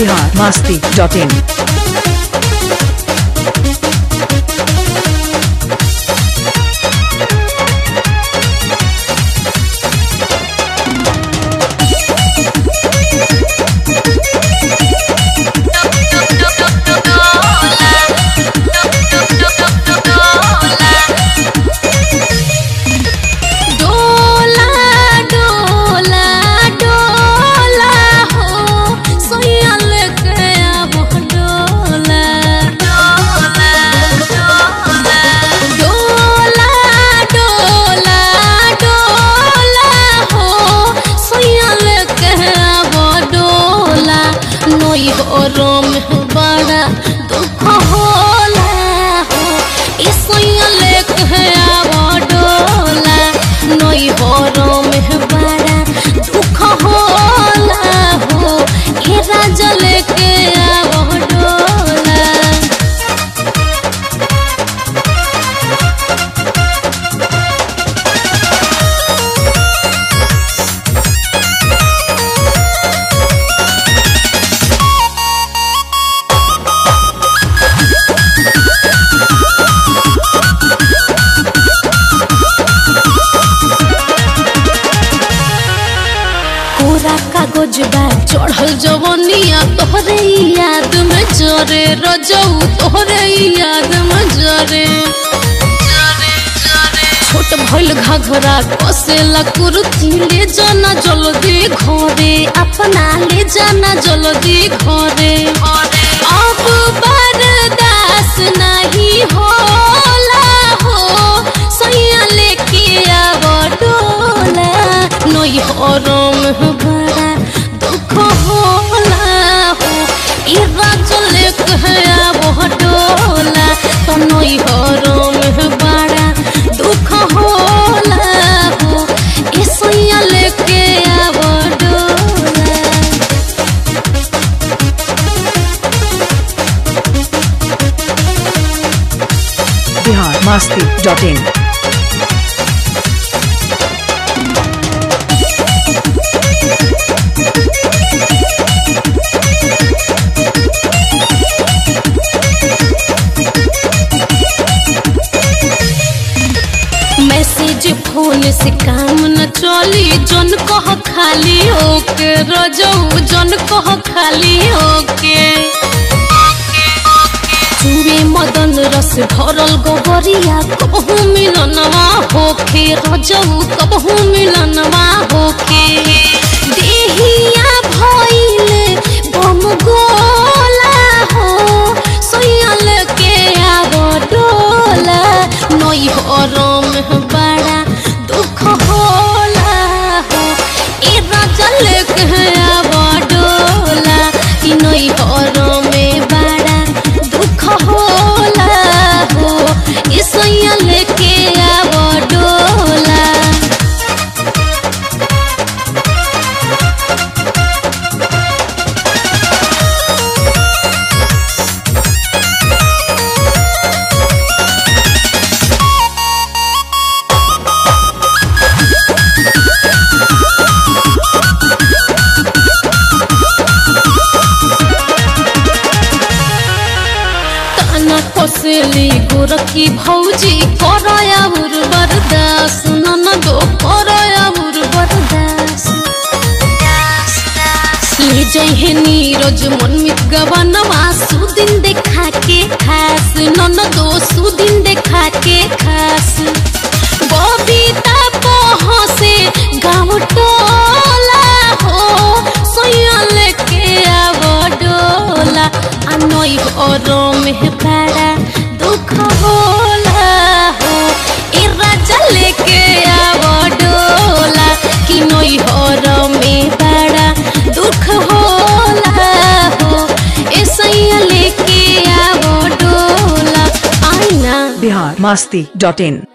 Bihar Masti dot इन डोला डोला डोला हो सोया लेके आबो डोला डोला डोला डोला डोला डोला हो सोया लेके आबो डोला नोई हो रोम बड़ा दुख होला हो ई सोया लेके आबो डोला नई बरो में बड़ा दुख होला हो ये राजा लेके आवो डोला कोरा कागज बा चढ़ल जवनिया तोहरे याद में जरे रजऊ तोहरे याद में जरे छोट भइल घघरा कसेला कुर्ती ले जाना जल्दी घरे अपना ले जाना जल्दी घरे अब बर्दाश्त नहीं होला हो सैया लेके आव डोला नई हरम बड़ा दुख होला हो ई राज लेके आव डोला तो नई हरम बड़ा दुख होला हो ई सैया लेके आव डोला Bihar Masti dot in message phone से काम न चली जन कह खाली ओके रजऊ जन कह खाली ओके चूड़े मदन रस भरल गोबरिया कबहू मिलनवा होखे रजऊ कबहू मिलनवा होखे देहिया भइले बम गोला हो सोयल के आब डोला नई हरम बड़ा दुख होला हो ए राजा लेके आब डोला कि नई हरम बड़ा दुख होला हो ए सैया लेके आब डोला ताना कोसेली गोरखी भौजी करया उर्वर दास ननदो करया उर्वर दास ले जहे नीरज मनमित गवनवा सुदिन देखा के खास ननदो सुदिन देखा के खास बबीता पहसे गाँव टोला हो सोयल के आव डोला आ नई गरम बड़ा दुख होला हो ए राजा लेके आव डोला कि नई हरम बड़ा दुख होला हो ए सैया लेके आव डोला आईना बिहार मस्ती डॉट इन